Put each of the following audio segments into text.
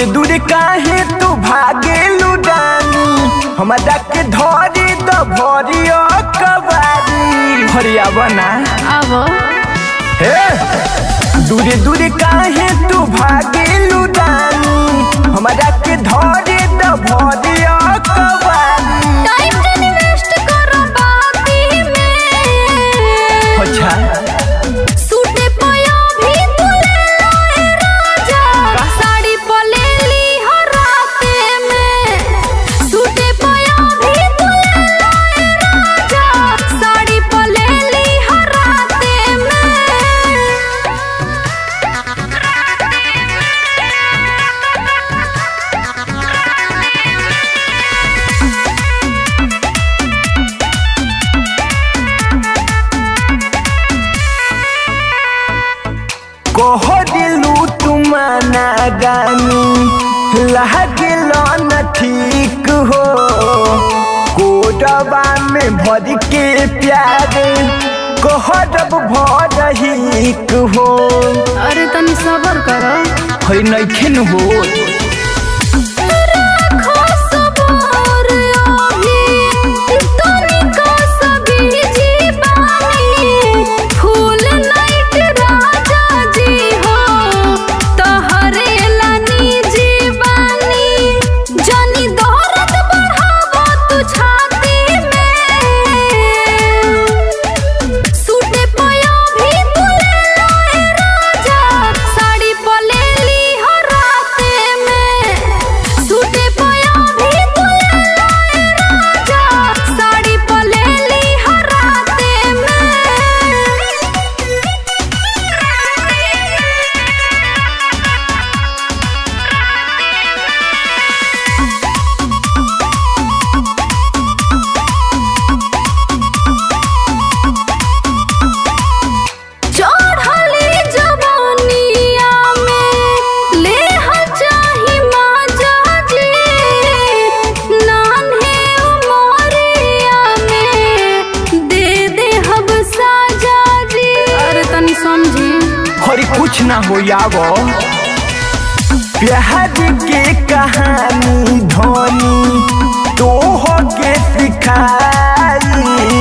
दूरे दूरे काहे तू भागे लुडानी हमरा के धरी द भरिया कबारी भरिया बना अब हे दूरे दूरे काहे तू भागे लुडानी हमरा के धरी द भरिया कबारी टाइम जनी वेस्ट करो बाती में अच्छा सूटे पया भी तू ले लाए राजा साड़ी पले ली हर राते में सूटे पया भी तू ले लाए राजा साड़ी पले ली हर राते में कह दिलू तुमाना गानी लागल न ठीक हो कोडबा में भर के प्यार कहब भरहिक हो अरे तनी सबर करो है नइखे न हो राखो सबर अभी तनिका सभी जीवानी फूल नाइट राजा जी हो तोहरे लानी जीवानी जानी दौरत बढ़ावो तू छाती में सूटे पया भी तू ले लाए राजा साड़ी पले ली हर राते में सूटे पया भी तू ले लाए राजा साड़ी पले ली हर राते चढ़ली जवानिया में ले चाही माजा जी नान्हे उमरिया में दे दे हब साजा जी अरे तनी समझी हरी कुछ ना हो यावो प्यार के कहानी धोनी तो हो के सिखाई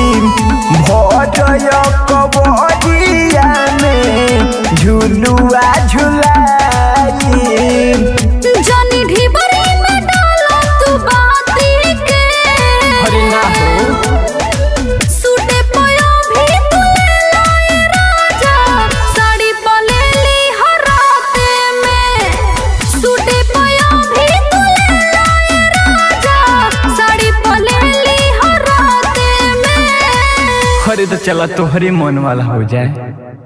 भजय कबरिया में झुलुआ झुलाई जानी ढिबरी में डालो तू बाती के हरी ना हो सूटे पया भी तू ले लाए राजा साड़ी पले ली हर राते में सूटे पया भी तू ले लाए राजा साड़ी पले ली हर राते में अरे तो चला तोहरे मन वाला हो जाए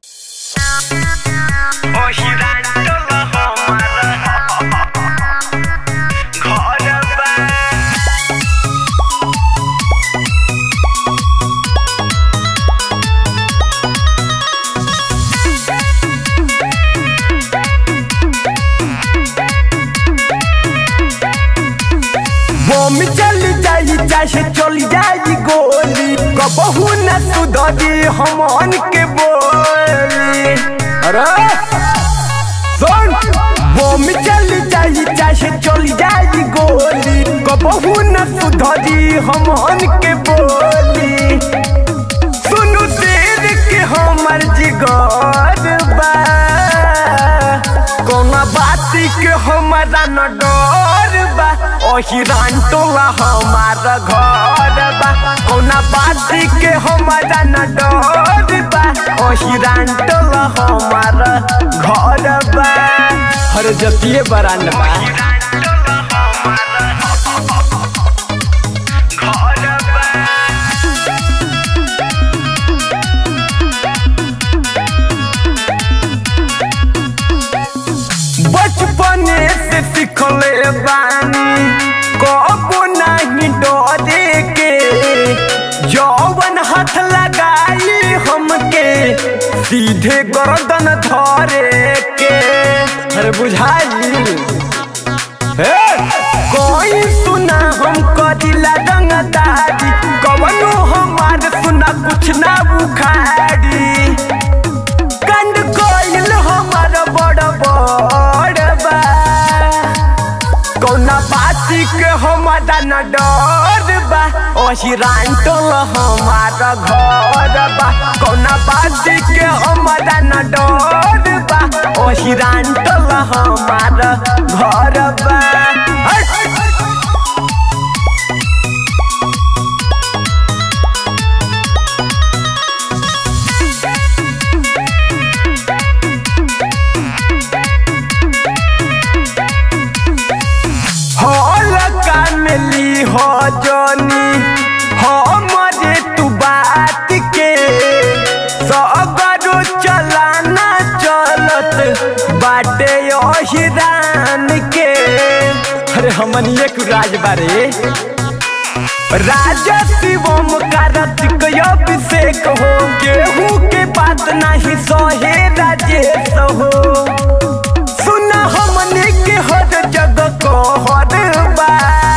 बम चल जाई चाहे चल जाई गोली कबहू न सुधरी हमन के बोली अरे सुन बम चल जाई चाहे चल जाई गोली कबहू न सुधरी हमन के बोली सुनु देर के हमर जिगर बा कौना बाती के हमारा न डर बा ओही टोला हमार घर बा कौना बाती के हमारा न डर बा ओही टोला हमार घर बा हर जतिये बरान बा बचपने से सिखले बानी कबो नहीं डरे के जौवन हाथ लगाई हमके सीधे गर्दन धरे के अरे बुझाई हे कोई सुना हम कदिला रंगदारी कवनो हमार सुना कुछ ना बुखारी कंड कोइल हमार बड़ बड़ बा अहिरान टोल हमार घर बा कौना बात के हमारा न डर बा अहिरान टोल हमार घर बा हट! हॉल का मिली हो जोनी हमरे तू बात के सगरो चलाना चलत बाटे ओहिरान के अरे हमन एक राज बारे राजा शिवम कार्तिक अभिषेक हो केहू के बात नहीं सहे राजेश हो सुना हमने के हर जगह कहर बा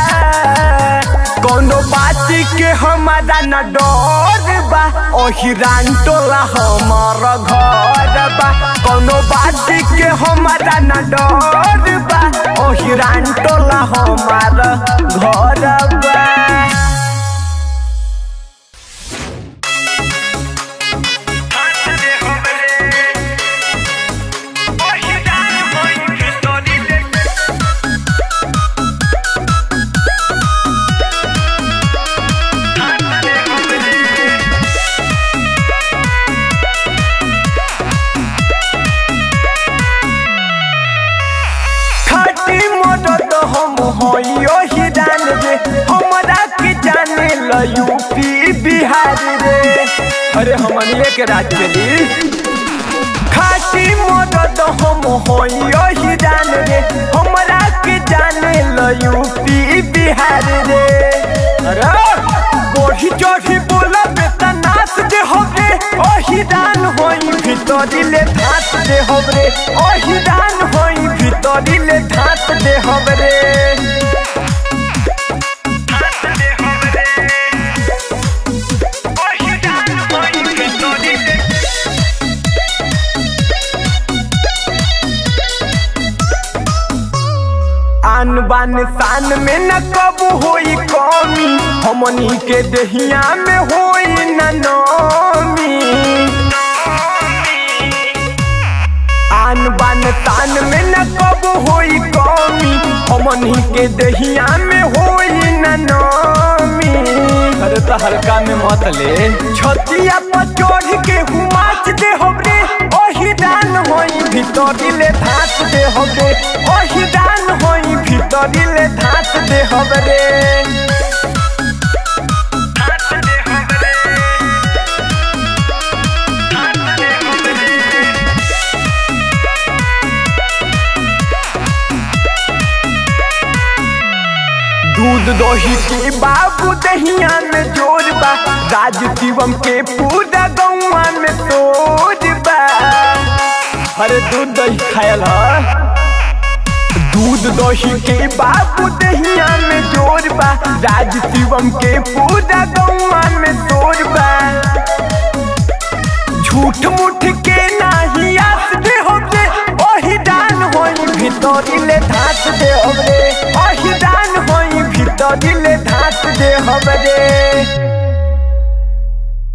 कोनो बात के हमारा न डर बा ओहिरान टोला हमार घर बा कोनो बात के हमारा न डर बा ओहिरान टोला हमार घर बा खाटी मदद हम होइयो हिरान रे हमरा के जाने ल यूपी बिहार रे अरे हमनिए के राज चली खाटी मदद हम होइयो हिरान रे हमरा के जाने ल यूपी बिहार रे अरे बढ़ी चढ़ी बोला बेटा नाच दे होबे ओहिरान होई भितरिले धात दे होबरे ओहिरान होई भितरिले धात दे होबरे आन बान शान में न कब होई कमी हमनी के दहिया में होई न नमी आन बान शान में न कब होई कमी हमनी के दहिया में होई न नमी अरे तो हल्का में मत ले छतिया पर चढ़ के हुमाच दे हमरे ओही दान होई भितरिले धात दे हमरे ओही दान होई भितरिले धात दे हमरे दूध दही के बाबू दहिया में जोर बा राज शिवम के पूरा गौवा में तोड़ बा अरे दूध दही खायल ह दूध दही के बाबू दहिया में जोर बा राज शिवम के पूरा गौवा में तोड़ बा झूठ मूठ के नाही आस दे होबे ओही दान होई भितरिले धात दे होबे ओही दान होई भितरिले धात दे होबे